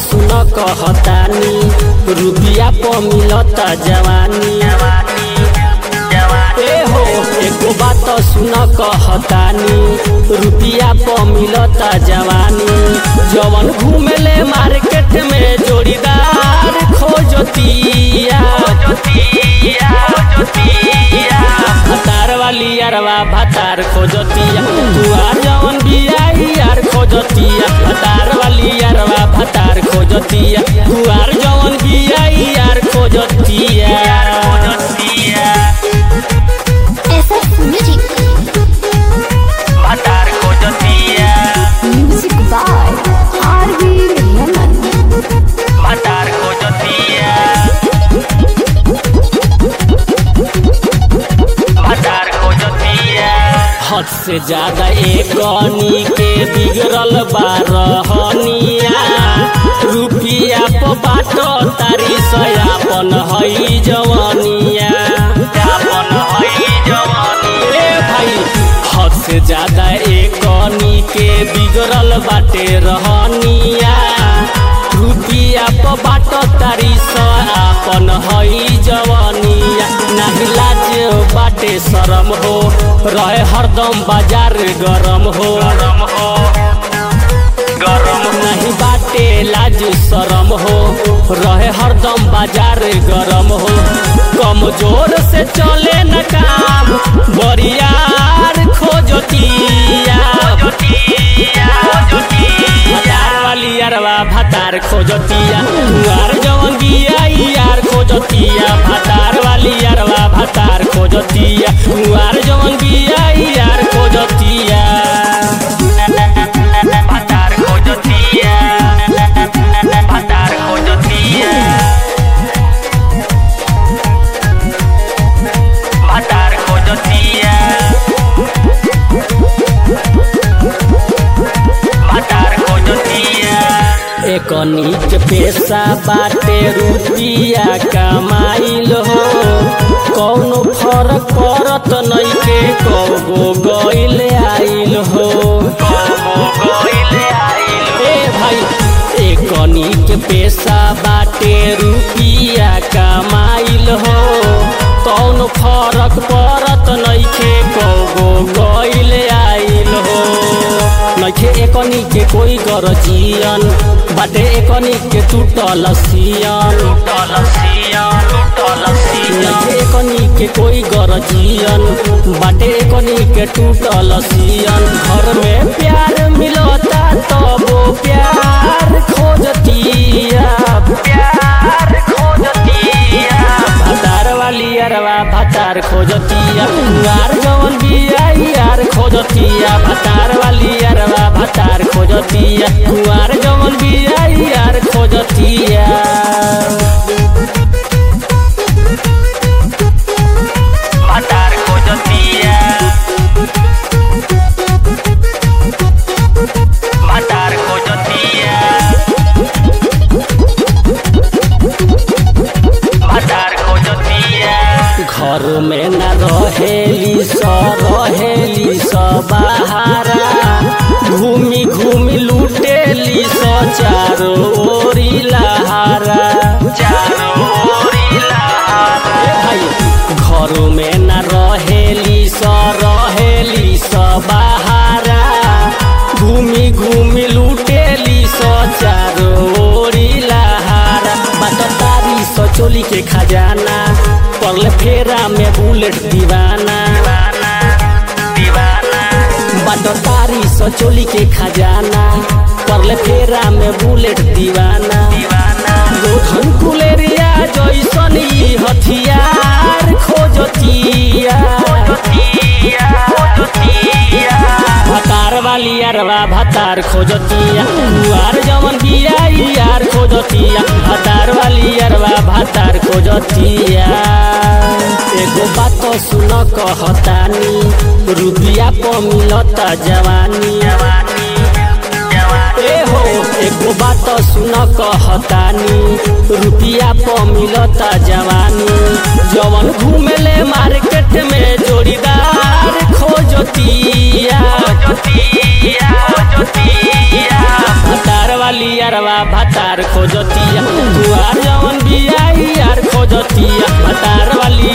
सुन कहतानी रुपिया प मिलता जवानी ए हो एको बात सुन कहतानी रुपिया प मिलता जवानी जवन घूमेले मार्केट में जोड़ीदार खोजतिया भतार वाली यारवा भतार खोजतिया दुआर जवन बिया यार खोजतिया भतार वाली यारवा भतार खोजतिया दुआर जवन बिया यार खोजतिया SF Music. Music by R.V. Raymond. हद से ज्यादा एक गनी के बिगड़ल बारहनिया रुपिया प बाटो तारी सयापन हई जवानिया ए भाई हद से ज्यादा एक गनी के बिगड़ल बाटे रहनिया रुपिया प बाटो तारी सयापन हई जवानिया नाही लाज बाटे शरम हो रहे हरदम बाजार गरम हो गरम नहीं बाटे लाज शरम हो रहे हरदम बाजार गरम हो कमजोर से चले न काम बरियार खोजतिया भतार वाली यारवा भतार खोजतिया यार जवन बिया यार खोजतिया भतार वाली यारवा भतार खोजतिया यार जवन बिया यार खोजतिया भतार खोजतिया भतार खोजतिया भतार खोजतिया भतार खोजतिया एक नीच पेशा बाटे रुपिया कमाइल हो कौनो फरक पड़त नइखे कौगो गइल आइल हो ए भाई एक नीच पेशा बाटे रुपिया कमाइल हो कौनो फरक पड़त नइखे कौगो गइल आइल हो नइखे एकनी के कोई गरजियन बाटे एकनी के टूटल सियन नइखे एकनी के कोई गरजियन बाटे एकनी के टूटल सियन घर में प्यार मिलता तबो प्यार खोजतिया प्यार खोजतिया भतार वाली अरवा भतार खोजतिया यार जवन बिया यार खोजतिया भतार वाली अरवा भतार खोजतिया यार जवन बिया यार खोजतिया भतार खोजतिया भतार खोजतिया भतार खोजतिया घर में न रहेली स रहेली स बहारा घूमी घूमी लूटेली स चारो ओरी लहारा चारो ओरी लहारा भाई घर में न रहेली स रहेली स बहारा घूमी घूमी लूटेली स चारो ओरी लहारा बटतारी स चोली के खजाना पड़ले फेरा में बुलेट दीवाना बटतारी स चोली के खजाना पड़ले फेरा में बुलेट दीवाना लोधन कुलेरिया जैसन ई हथियार खोजतिया भतार वाली अरवा भतार खोजतिया यार जवन बिया यार खोजतिया भतार वाली अरवा भतार खोजतिया एगो बात सुन कहतानी रुपिया प मिलता जवानी ए हो एको बात सुन कहतानी रुपिया प मिलता जवानी जवन घूमेले मार्केट में जोड़ीदार खोजतिया भतार वाली यारवा भतार खोजतिया कुआर जवन बिया यार खोजतिया भतार वाली